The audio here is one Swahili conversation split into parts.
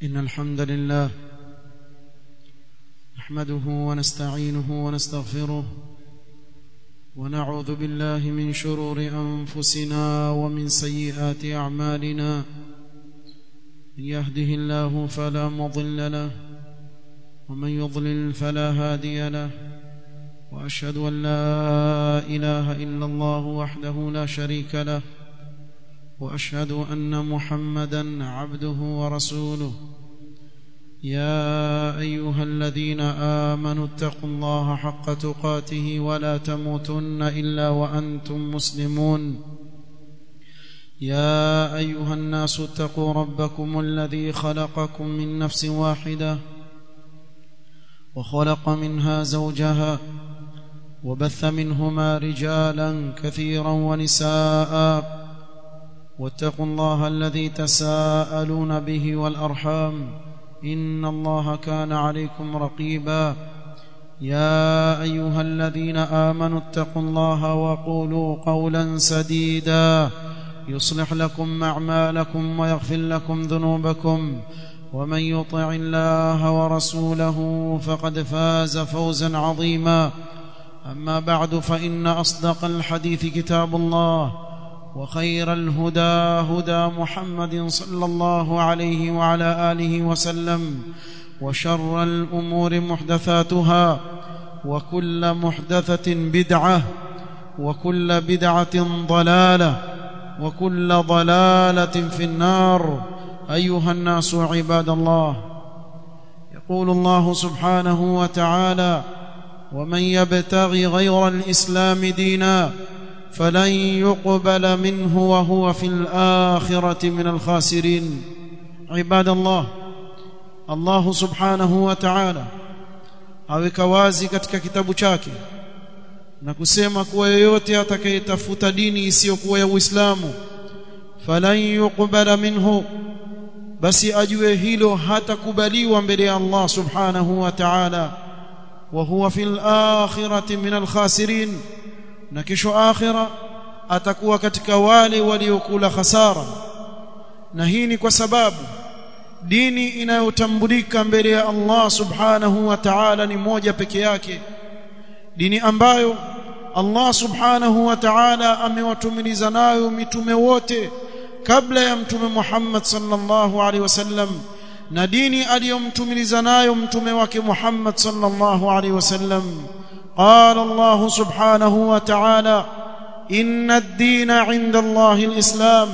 إن الحمد لله نحمده ونستعينه ونستغفره ونعوذ بالله من شرور أنفسنا ومن سيئات أعمالنا من يهده الله فلا مضل له ومن يضلل فلا هادي له وأشهد أن لا إله إلا الله وحده لا شريك له واشهد ان محمدا عبده ورسوله يا ايها الذين امنوا اتقوا الله حق تقاته ولا تموتن الا وانتم مسلمون يا ايها الناس اتقوا ربكم الذي خلقكم من نفس واحده وخلق منها زوجها وبث منهما رجالا كثيرا ونساء واتقوا الله الذي تساءلون به والارحام ان الله كان عليكم رقيبا يا ايها الذين امنوا اتقوا الله وقولوا قولا سديدا يصلح لكم اعمالكم ويغفر لكم ذنوبكم ومن يطع الله ورسوله فقد فاز فوزا عظيما اما بعد فان اصدق الحديث كتاب الله وخير الهدى هدى محمد صلى الله عليه وعلى اله وسلم وشر الامور محدثاتها وكل محدثه بدعه وكل بدعه ضلاله وكل ضلاله في النار ايها الناس عباد الله يقول الله سبحانه وتعالى ومن يبتغي غير الاسلام دينا فلن يقبل منه وهو في الآخرة من الخاسرين عباد الله الله سبحanahu wa ta'ala aweka wazi katika kitabu chake na kusema kuwa yeyote atakayetafuta dini isiyokuwa ya Uislamu falan yuqbala minhu basi ajue hilo hatakubaliwa mbele ya Allah subhanahu wa ta'ala wa huwa fil akhirati min al khasirin na kesho akhira atakuwa katika wale waliokula hasara na hii ni kwa sababu dini inayotambulika mbele ya Allah subhanahu wa ta'ala ni moja peke yake dini ambayo Allah subhanahu wa ta'ala amewatumiliza nayo mitume wote kabla ya mtume Muhammad sallallahu alaihi wasallam na dini aliyomtumiliza nayo mtume wake Muhammad sallallahu alaihi wasallam قال الله سبحانه وتعالى ان الدين عند الله الاسلام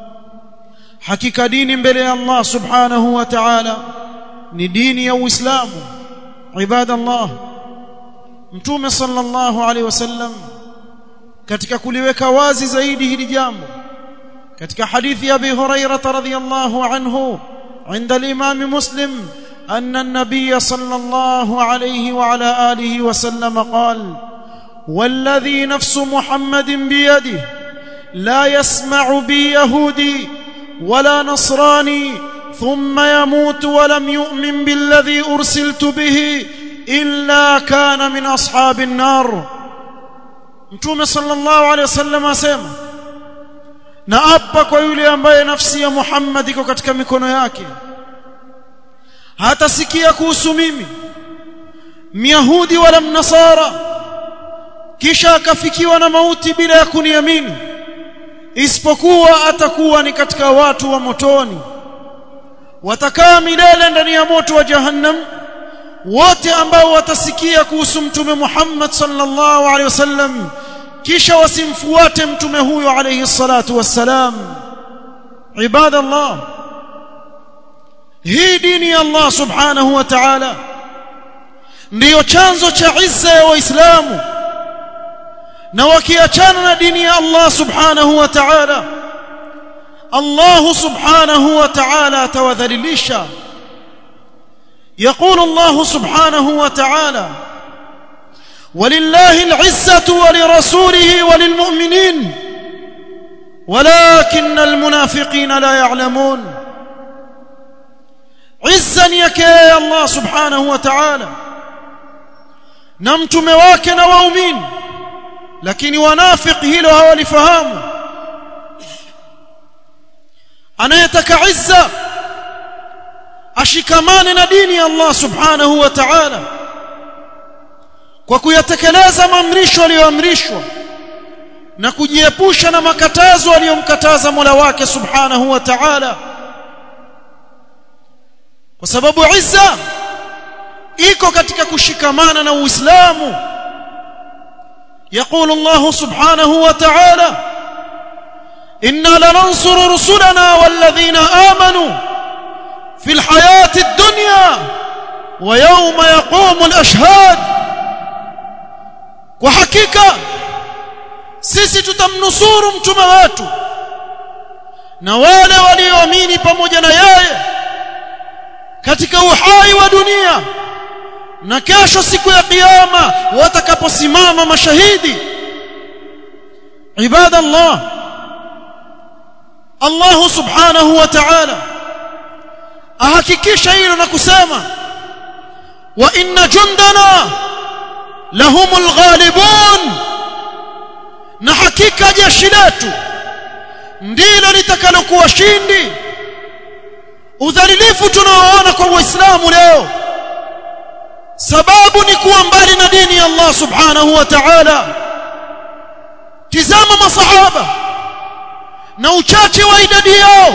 حقيقه دين mbele الله سبحانه وتعالى ni dini ya uislamu ibadallah mtume sallallahu alaihi wasallam katika kuliweka wazi zaidi hili jambo katika hadithi ya Abi Hurairah radhiyallahu anhu عند الامام مسلم ان النبي صلى الله عليه وعلى اله وسلم قال والذي نفس محمد بيده لا يسمع بي يهودي ولا نصراني ثم يموت ولم يؤمن بالذي ارسلت به الا كان من اصحاب النار متوم صلى الله عليه وسلم اسمع na apa kwa yule ambaye nafsi ya Muhammad iko katika mikono yake hatasikia kuhusu mimi myahudi wala mnasara kisha akafikiwa na mauti bila ya kuniamini isipokuwa atakuwa ni katika watu wa motoni watakaa milele ndani ya moto wa jahannam wote ambao watasikia kuhusu mtume Muhammad sallallahu alaihi wasallam kisha wasimfuate mtume huyo alayhi salatu wassalam ibadallah hii dini ya Allah subhanahu wa ta'ala ndiyo chanzo cha izza ya waislamu na wakiachana na dini ya Allah subhanahu wa ta'ala Allah subhanahu wa ta'ala atawadhalilisha يقول الله سبحانه وتعالى ولله العزة ولرسوله وللمؤمنين ولكن المنافقين لا يعلمون عزا يكي الله سبحانه وتعالى نمتم واكنا وأمين lakini wanafiki hilo hawalifahamu anayetaka izza ashikamane na dini ya Allah subhanahu wa ta'ala kwa kuyatekeleza maamrisho aliyoamrishwa na kujiepusha na makatazo aliyomkataza Mola wake subhanahu wa ta'ala kwa sababu izza iko katika kushikamana na Uislamu يقول الله سبحانه وتعالى إنا لننصر رسلنا والذين آمنوا في الحياة الدنيا ويوم يقوم الأشهاد وحقيقة sisi tutamnusuru mtume wetu na wale walioamini pamoja na yeye katika uhai wa dunia na kesho siku ya kiyama watakaposimama mashahidi ibada Allah Allah subhanahu wa ta'ala ahakikisha hilo na kusema wa inna jundana lahumul ghalibun na hakika jeshi letu ndilo litakalokuwa shindi udhalilifu tunaoona kwa waislamu leo sababu ni kuwa mbali na dini ya Allah subhanahu wa ta'ala tizama masahaba na uchache wa idadi yao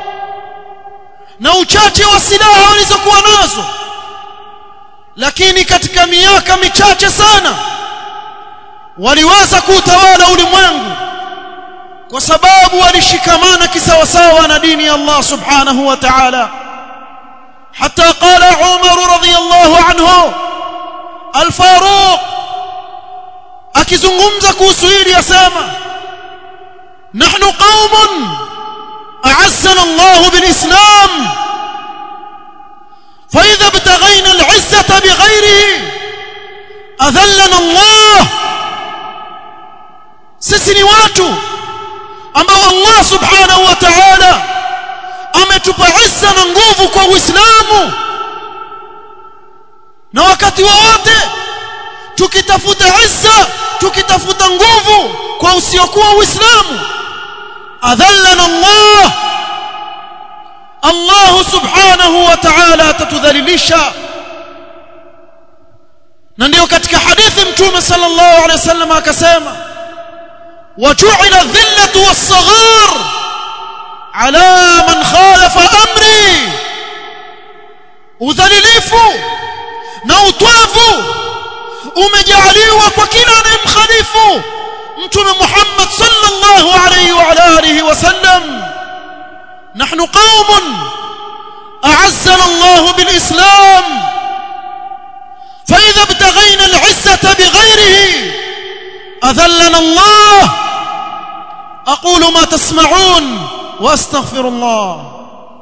na uchache wa silaha walizokuwa nazo lakini katika miaka michache sana waliweza kuutawala ulimwengu kwa sababu walishikamana kisawasawa na dini ya Allah subhanahu wa ta'ala حتى قال عمر رضي الله عنه الفاروق akizungumza kuhusu hili yasema nahnu qaumun a'azzana Allah bilislam fa idha ibtaghayna al'izzata bighayrihi adhallana Allah sisi ni watu ambao Allah subhanahu wa ta'ala ametupa izza na nguvu kwa Uislamu na wakati wowote tukitafuta izza tukitafuta nguvu kwa usiokuwa Uislamu adhallana Allah Allah subhanahu wa ta'ala atatudhalilisha na ndio katika hadithi mtume sallallahu alaihi wasallam akasema waju'ila dhillatu was-saghar ala man khalafa amri udhalilifu na utwavu umejaliwa kwa kila anayemkhalifu mtume Muhammad sallallahu alayhi wa alihi wasallam nahnu qaumun a'azzana Allah bil islam فإذا ابتغينا العزة بغيره أذلنا الله أقول ما تسمعون واستغفر الله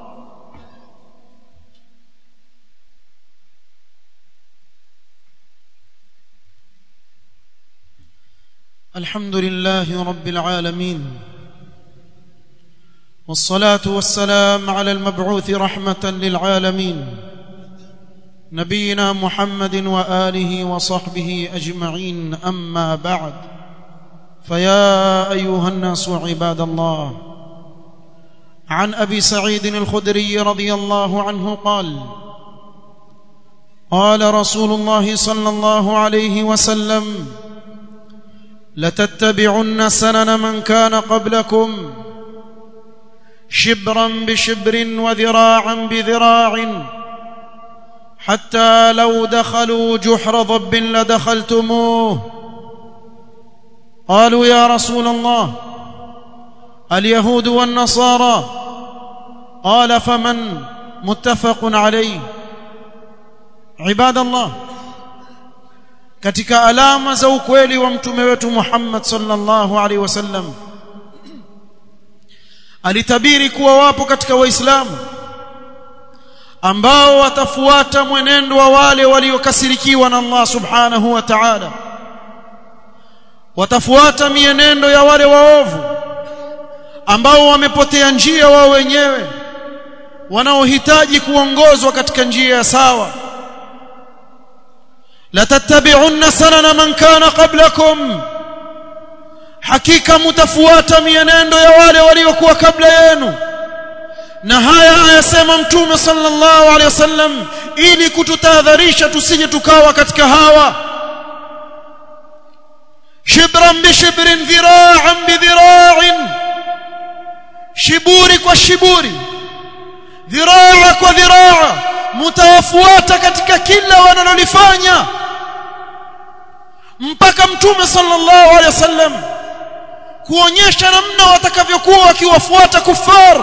الحمد لله رب العالمين والصلاة والسلام على المبعوث رحمة للعالمين نبينا محمد وآله وصحبه أجمعين أما بعد فيا أيها الناس عباد الله عن ابي سعيد الخدري رضي الله عنه قال قال رسول الله صلى الله عليه وسلم لتتبعن سنن من كان قبلكم شبرا بشبر وذراعا بذراع حتى لو دخلوا جحر ضب لدخلتموه قالوا يا رسول الله اليهود والنصارى قال فمن متفق عليه عباد الله katika alama za ukweli wa mtume wetu Muhammad sallallahu alaihi wasallam alitabiri kuwa wapo katika waislamu ambao watafuata mwenendo wa wale waliokasirikiwa na Allah subhanahu wa ta'ala watafuata mienendo ya wale waovu ambao wamepotea njia wao wenyewe wanaohitaji kuongozwa katika njia ya sawa la tattabi'unna sanana man kana qablakum hakika mtafuata mienendo ya wale waliokuwa kabla yenu na haya ayasema mtume sallallahu alaihi wasallam ili kututahadharisha tusije tukawa katika hawa shibran bi shibrin dhira'an bi dhira'in shiburi kwa shiburi dhiraa kwa dhiraa mtawafuata katika kila wanalolifanya mpaka mtume sallallahu alaihi wasallam kuonyesha namna watakavyokuwa wakiwafuata kuffar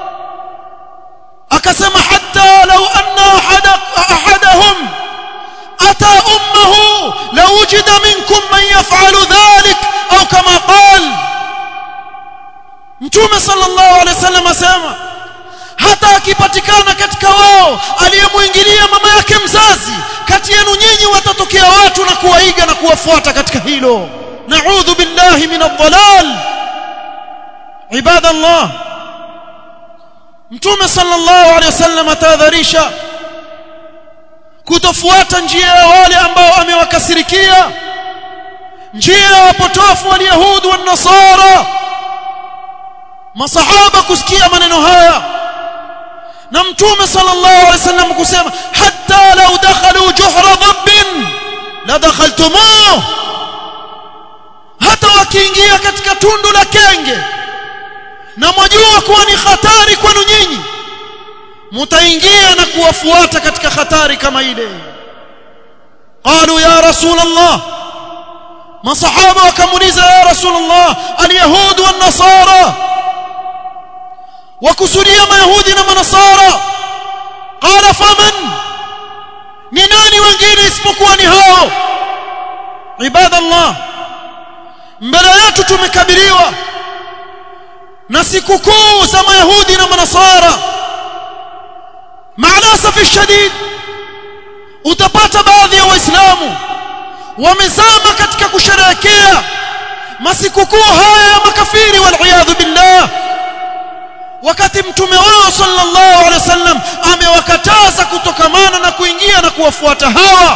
akasema hatta law anna ahada ahadahum ata ummuhu lawujida minkum man yaf'alu dhalik au kama qala mtume sallallahu alaihi wasallam asema hata akipatikana katika wao aliyemuingilia mama yake mzazi kati yenu nyinyi watatokea watu na kuwaiga na kuwafuata katika hilo na'udhu billahi min ad-dhalal ibadallah mtume sallallahu alaihi wasallam atadharisha kutofuata njia ya wale ambao amewakasirikia njia ya wapotofu wa yahudi wa nasara masahaba kusikia maneno haya na mtume sallallahu alaihi wasallam kusema hatta law dakhalu juhra dhabbin la dakhaltumuh hata wakiingia katika tundu la kenge na mwajua kuwa ni hatari kwenu nyinyi mtaingia na kuwafuata katika hatari kama ile qalu ya rasul allah masahaba wakamuuliza ya rasul allah alyahud wan nasara wakusudia mayahudi na manasara qala faman ni nani wengine isipokuwa ni hao ibadallah mbele yetu tumekabiliwa na sikukuu za mayahudi na manasara maalasafi shadid utapata baadhi ya waislamu wamezama katika kusherehekea masikukuu haya ya makafiri wal billah wakati mtume wao sallallahu alaihi wasallam amewakataza kutokamana na kuingia na kuwafuata hawa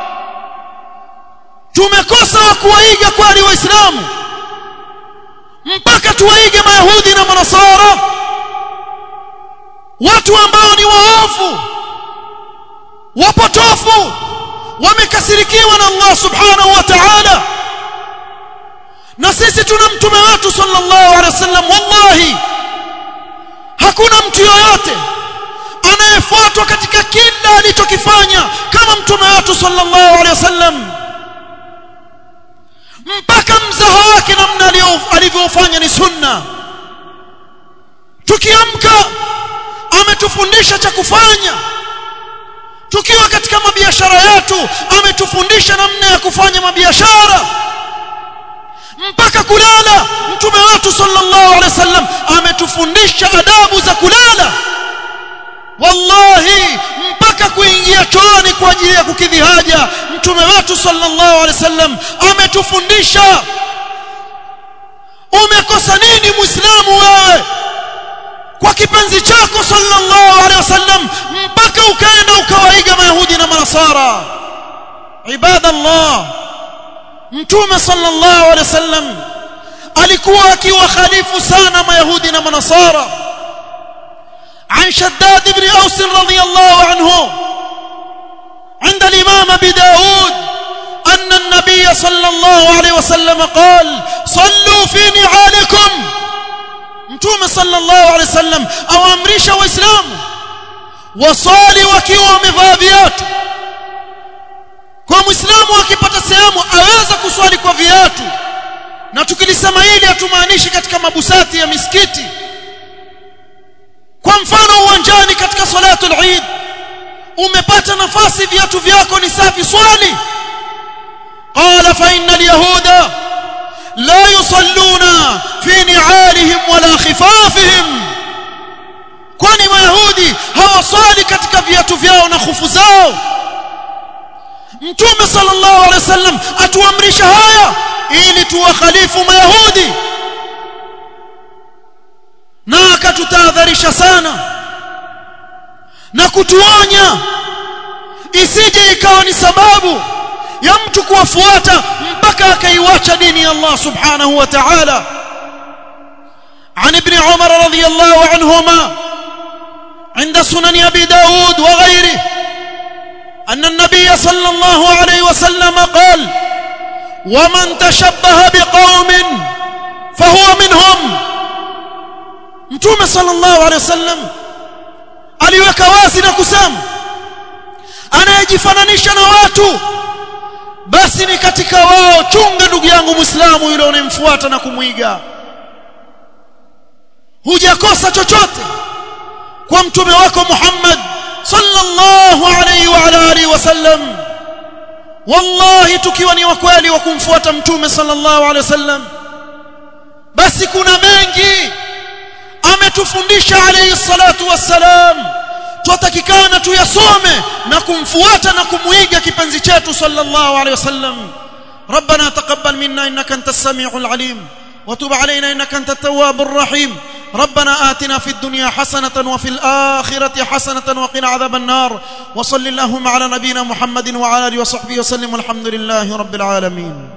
tumekosa wa kuwaiga kweli waislamu mpaka tuwaige mayahudi na manasara watu ambao ni waovu wapotofu wamekasirikiwa na Allah subhanahu wa ta'ala na sisi tuna mtume wetu sallallahu alaihi wasallam wallahi hakuna mtu yoyote anayefuatwa katika kila alichokifanya kama mtume wetu sallallahu alaihi wasallam mpaka mzaha wake namna alivyofanya ni sunna tukiamka ametufundisha cha kufanya tukiwa katika mabiashara yetu ametufundisha namna ya kufanya mabiashara mpaka kulala mtume wetu sallallahu alaihi wasallam ametufundisha adabu za kulala wallahi mpaka kuingia chooni kwa ajili ya kukidhi haja mtume wetu sallallahu alaihi wasallam ametufundisha umekosa nini muislamu wewe kwa kipenzi chako sallallahu alaihi wasallam mpaka ukaenda ukawaiga mayahudi na manasara ibadallah mtume sallallahu alaihi wasallam alikuwa akiwakhalifu sana mayahudi na manasara عن شداد بن أوس رضي الله عنه عند الإمام أبي داود أن النبي صلى الله عليه وسلم قال صلوا في نعالكم متوم صلى الله عليه وسلم أو أمريش وإسلام وصالي وكيوا مفاذيات kwa muislamu akipata sehemu aweza kuswali kwa viatu na tukilisema hili hatumaanishi katika mabusati ya misikiti kwa mfano uwanjani katika salatul eid umepata nafasi viatu vyako ni safi swali qala fa innal yahuda la yusalluna fi ni'alihim wala khifafihim kwani mayahudi hawaswali katika viatu vyao na khufu zao mtume sallallahu alaihi wasallam atuamrisha haya ili tuwakhalifu mayahudi na akatutahadharisha sana na kutuonya isije ikawa ni sababu ya mtu kuwafuata mpaka akaiwacha dini ya Allah subhanahu wa ta'ala عن ابن عمر رضي الله عنهما عند سنن أبي داود وغيره أن النبي صلى الله عليه وسلم قال ومن تشبه بقوم فهو منهم mtume sallallahu alaihi wasallam aliweka wazi na kusema anayejifananisha na watu basi ni katika wao chunga ndugu yangu muislamu yule unayemfuata na kumwiga hujakosa chochote kwa mtume wako Muhammad sallallahu alaihi wa ala alihi wasallam wallahi tukiwa ni wakweli wa kumfuata mtume sallallahu alaihi wasallam basi kuna mengi ametufundisha alayhi salatu wassalam tutatakikana tuyasome na kumfuata na kumuiga kipenzi chetu sallallahu alayhi wasallam ربنا تقبل منا انك انت السميع العليم وتب علينا انك انت التواب الرحيم ربنا آتنا في الدنيا حسنة وفي الآخرة حسنة وقنا عذاب النار وصل اللهم على نبينا محمد وعلى اله وصحبه وسلم والحمد لله رب العالمين